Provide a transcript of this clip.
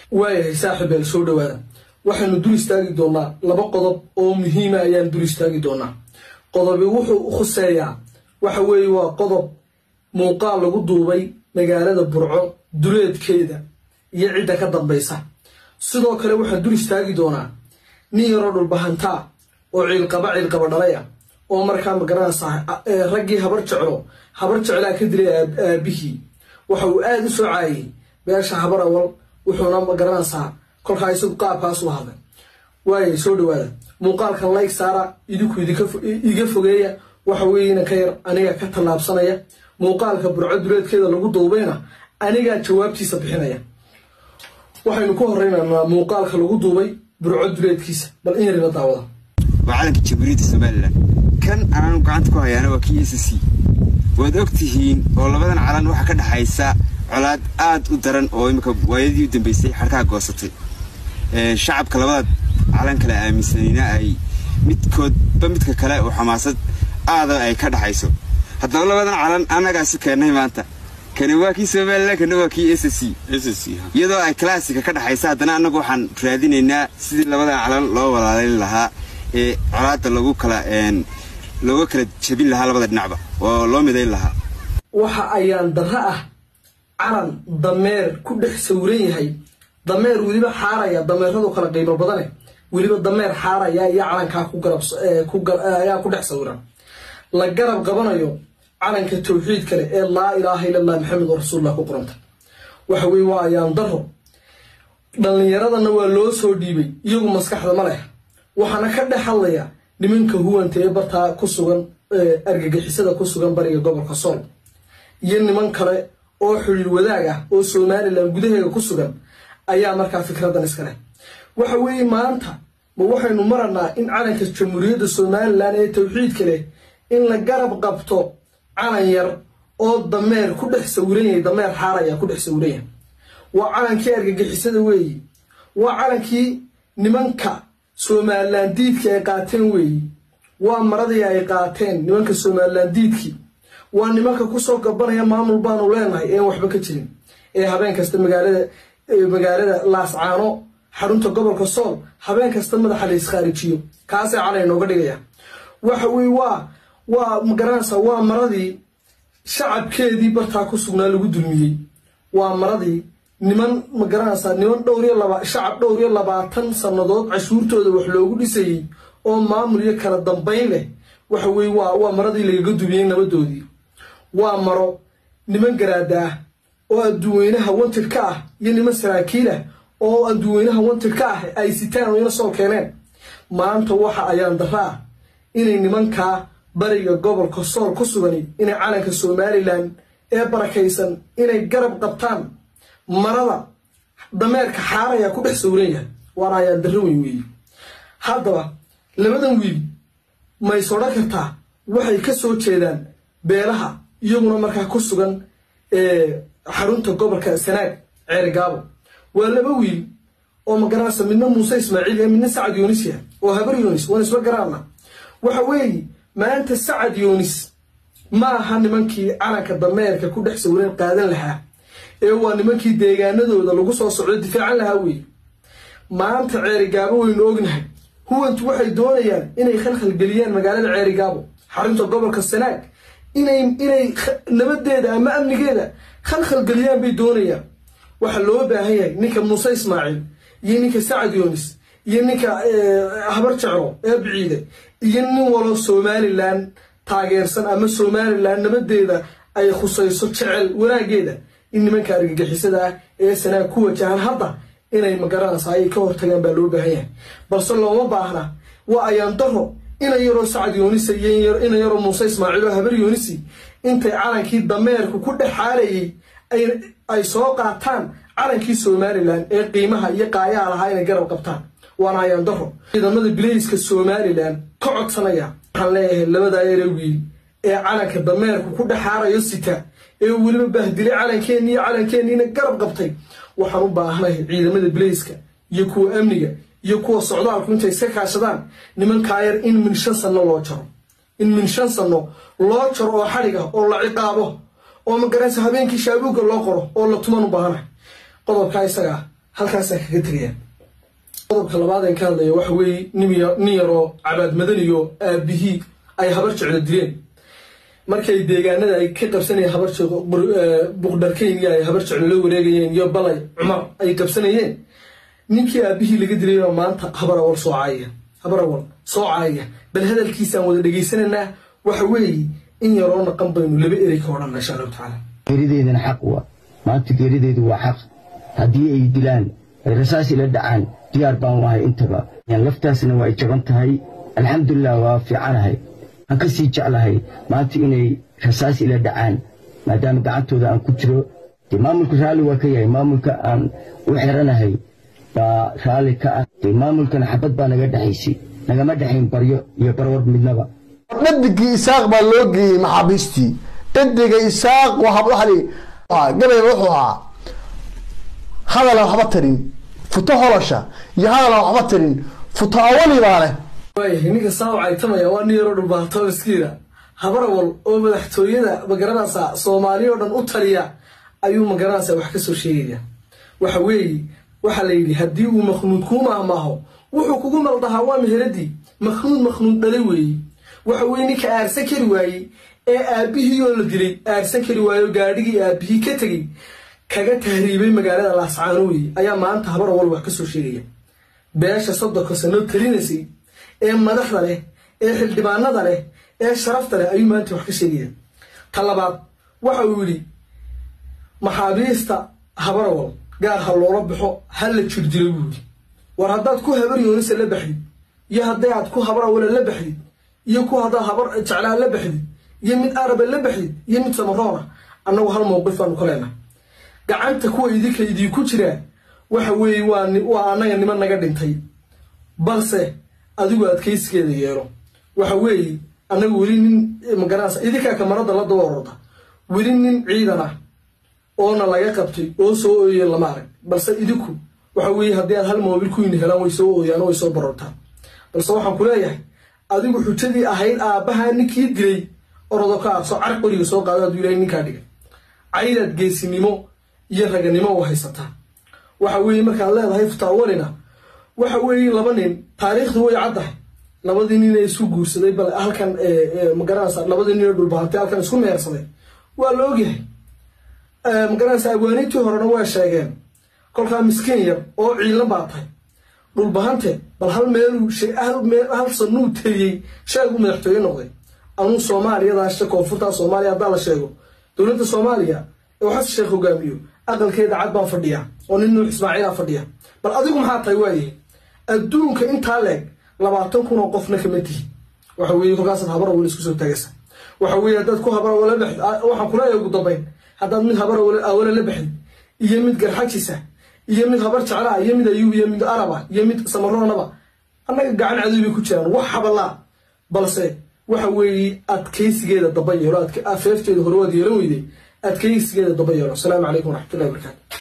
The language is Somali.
waayahay saaxiibeel soo dhawaada waxaynu dul istaagi doonaa laba qodob oo muhiima ayaan dul istaagi doonaa qodobi wuxuu u khuseeyaa waxa weeye waa qodob muuqaal lagu duubay magaalada burco duleedkeeda iyo cidda ka dambaysa sidoo kale waxaan dul istaagi doonaa nin yaroo dhulbahantaa oo ciilqaba ciilqaba dhalay ah oo markaa magaranaysa raggii habar jeclo habar jeclaa ka dilay aabihii waxa uu aada u soo caayay beesha habar awal wuxuuna magaranaysaa kolkaa isagu qaabkaas u hadlay waayay soo dhawaada muuqaalkan layg saara idinku iga fogeeya waxa weeyena ka yar aniga ka tallaabsanaya muuqaalka burco duleedkeeda lagu duubayna anigaa jawaabtiisa bixinaya waxaynu ku horeynaynaa muuqaalka lagu duubay burco duleedkiisa bal in yarina daawada waa calanka jamhuuriyadda somalilan kan aanu gacanta ku hayaana waa kii s c waad og tihiin oo labadan calan waxaa ka dhexaysa colaad aad u daran oo imika waayadii u dambeysay xarkaha goosatay shacabka labada calan kale aaminsanayna ay midkoodba midka kale oo xamaasad aada ay ka dhexayso haddaba labadan calan annagaasu keennay maanta kani waa kii somalilan kana waa kii s c iyadoo ay classika ka dhexaysa haddana annagu waxaan raadinaynaa sidii labadan calan loo walaalin lahaa ee colaadda lagu kala looga kala jebin lahaa labada dhinacba oo loo midayn lahaa waxa ayaan darro ah calan dameer ku dhex sawiran yahay dameer weliba xaaraya dameeradu kala qiimo badane weliba dameer xaaraya iyo calankaa ayaa ku dhex sawiran la garab qabanayo calanka tawxiid kale ee laa ilaaha illa allah maxamed rasuullah ku qoranta waxa weye waa ayaan darro dhallinyaradana waa loo soo dhiibay iyagu maskaxda ma leh waxaana ka dhex hadlaya nimanka huwanta ee bartaa ku sugan argagixisada ku sugan bariga gobolka sool iyo niman kale oo xidhiir wadaag ah oo somalilan gudaheega ku sugan ayaa markaa fikradan iska leh waxa weeye maanta ma waxaynu maranaa in calanka jamhuuriyadda somalilan ee tawxiidka leh in la garab qabto calan yar oo dameer ku dhex sawiran yahay dameer xaaraya ku dhex sawiran yahay waa calankii argagixisada weeye waa calankii nimanka somalilan diidkii ay qaateen weeye waa maradii ay qaateen nimanka somalilan diidkii waa nimanka kusoo gabanaya maamul baanu leenahay een waxba ka jirin ee habeen kasta magaalada magaalada laascaano xarunta gobolka sool habeen kasta madaxa la iskhaarijiyo kaasay calay nooga dhigaya waxa weye waa waa magaranaysa waa maradii shacabkeedii bartaa ku sugnaa lagu dulmiyey waa maradii niman magaranaysaa niman dhowriyo laba shacab dhowr iyo labaatan sannadood cashuurtooda wax loogu dhisayey oo maamul iyo kala dambayn leh waxa weye waa waa maradii lagaga dumiyey nabadoodii waa maro niman garaada ah oo adduweynaha wantir ka ah iyo niman saraakiil ah oo adduweynaha wantir ka ah ay sitaan oo ina soo keeneen maanta waxa ayaan darra ah inay nimankaa bariga gobolka sool ku sugani inay calanka somalilan ee barakaysan inay garab qabtaan marada dameerka xaaraya ku dhex sawiran yahay waana ayaan darro weyn weeye haddaba labadan wiil mays odhan kartaa waxay ka soo jeedaan beelaha iyaguna markaa ku sugan xarunta gobolka sanaag ceerigaabo waa laba wiil oo magaranaysa midna muuse ismaaciil iyo midna sacad yoonis yahay oo habar yoonis waan isma garaana waxa weeye maanta sacad yoonis ma aha nimankii calanka dameerka ku dhex sawiran qaadan lahaa ee waa nimankii deegaanadooda lagu soo socdo difaacan lahaa weeye maanta ceerigaabo waynu ognahay huwantu waxay doonayaan inay khalkhalgeliyaan magaalada ceerigaabo xarunta gobolka sanaag inay inay nabadeeda ama amnigeeda khalkhalgeliyaan bay doonayaan waxaa loo baahan yahay ninka muuse ismaaciil iyo ninka sacad yoonis iyo ninka habar jeclo ee biciide iyo nin walo somalilan taageersan ama somalilan nabadeeda ay khusayso jecel wanaageeda in nimanka argagixisada ah ee sanaag ku wajahaan hadda inay magaranaysa ayay ka hortagaan baa loo baahan yahay balse looma baahna waa ayaan daro ina yaroo sacad yoonisa iyo ina yaroo muuse ismaaciil oo habar yoonisi intay calankii dameerku ku dhex xaalayay ay soo qaataan calankii somalilan ee qiimaha iyo qaayaha lahaa inay garab qabtaan waana ayaan daro ciidamada bilayska somalilan ka codsanaya waxaan leeyahay labadaa yare wiil ee calanka dameerku ku dhex xaarayo sita ee weliba bahdilay calankeenni iyo calankeenniina garab qabtay waxaan u baahnahay ciidamada bilayska iyo kuwa amniga iyo kuwa socdaalku intay iska kaashadaan nimankaa yar in min shan sanno loo jaro in min shan sanno loo jaro oo xadhig ah oo la ciqaabo oo magaraysa habeenkii shaabuugga loo qoro oo la tuman u baahanahay qodobkaa isagaa halkaasaan kaga tegaya qodobka labaad aan ka hadlaya waxa weeye nin yaroo cabaad madaniyo aabihii ay habar jeclo dileen markay deegaanada ay ka qabsanayeen habar buqdharkeyn iyo ay habar jeclo la wareegayeen iyo balay cumar ay qabsanayeen ninkii aabihii laga dilayoo maanta habarawal soo caayaya habarawal soo caayaya bal hadalkiisaan wada dhegaysanaynaa waxa weeye in yaroo naqan baynu laba erey ka odhanna insha allahu tacaala geerideydana xaq waa maanta geerideedu waa xaq haddii ay dilaan ay rasaas ila dhacaan diyaar baan wahay intaba laftaasna waa ay jaban tahay alxamdulilah waa fiicanahay aan ka sii jeclahay maanta inay rasaas ila dhacaan maadaama gacantooda aan ku jiro dee maamulka raalli waa ka yahay maamulka aan u xiranahay baa raalli ka ah dee maamulkana xabad baa naga dhexaysay nagama dhexayn baryo iyo barwar midnaba dhadigii isaaq baa loo geeyey maxaabiistii dhadiga isaaq gabay wuxuu ahaa hadalan waxba tarin futo holosha iyo hadalan waxba tarin futo awali baa leh waayahay ninka saawacay tamaya waa nin yaroo dhulbaato miskiina habarawal oo madaxtooyada magaranaysa soomaaliya oo dhan u taliya ayuu magaranaysa wax ka soo sheegaya waxa weeye waxaa la yidhi haddii uu makhnuud kuu maahmaaho wuxuu kugu maldahaa waa meheradii makhnuud makhnuud dhalay weeye waxa weye ninka aarsan kari waayey ee aabihii oo la dilay aarsan kari waayo gaadhigii aabihii ka tegey kaga tahriibay magaalada laascaano weye ayaa maanta habarawal wax ka soo sheegaya beesha soddonka sanoo talinaysay ee madaxda leh ee xildhibaanada leh ee sharafta leh ayuu maanta wax ka sheegaya ta labaad waxa uu yidhi maxaabiista habarawal gaar ha loola baxo ha la jirdilo buu yidhi war haddaad ku habar yoonisa la baxdid iyo hadday aad ku habarawala la baxdid iyo ku haddaad habar jeclaa la baxdid iyo mid araba la baxdid iyo mid samaroona annagu hal mowqif baanu ka leenahay gacanta kuwa idinka idiinku jiraa waxa weeye waa annaga niman naga dhintay balse adigu adkaysigeeda yeelo waxa weeye annaga weli nin magaranaysa idinkaa kamarada la daba ororda weli nin ciidan ah oona laga qabtay oo soo ooyeen lama arag balse idinku waxa weeye haddii aad hal moobil kuyni helaan way soo ooyaan oo way soo barortaan balse waxaan ku leeyahay adigu xujadii ahayd aabbahaa ninkii dilay orodo ka aqso car qoriga soo qaado hadduu ilahay ninkaa dhigay caydaad geesinimo iyo raganimo u haysataa waxa weeye markaad leedahay futaawalina waxa weeye laba nin taariikhdu way caddahay labadii nin ee isku guursaday bal halkan magaranaysa labadii nin ee dhulbahantay halkan isku meersaday waa la ogyahay magaranaysa abwaaniintii horena waa sheegeen kolkaa miskiin yar oo ciilan baa tahay dhulbahante bal hal meeluu hal sanuu teliyey sheegu madaxtooye noqday anuu soomaaliyadaasha koonfurta soomaaliya haddaa la sheego dowladda soomaaliya ee uu xasan sheekh hogaamiyo aqalkeeda cad baan fadhiya oo nin nuux ismaaciila fadhiya bal adigu maxaa tahay waayahay adduunka intaa leeg labaatan kun oo qofna kama tihi waxa weeye kolkaasaad habarawale isku soo taagaysa waxa weeye haddaad ku habarawale baxd waxaan kuleeyahay ugu dambayn haddaad mid habarawale awale la baxdid iyo mid garxajisa iyo mid habar jeclaa iyo mid ayuub iyo mid araba iyo mid samaroonaba annaga gacan cadow bay ku jiraan wax habalaa balse waxa weeye adkaysigeeda daba yeelo afeefteeda hore waad yeelan weyday adkaysigeeda daba yeelo asalaamu calaykum waraxmatullahi wabarakaatu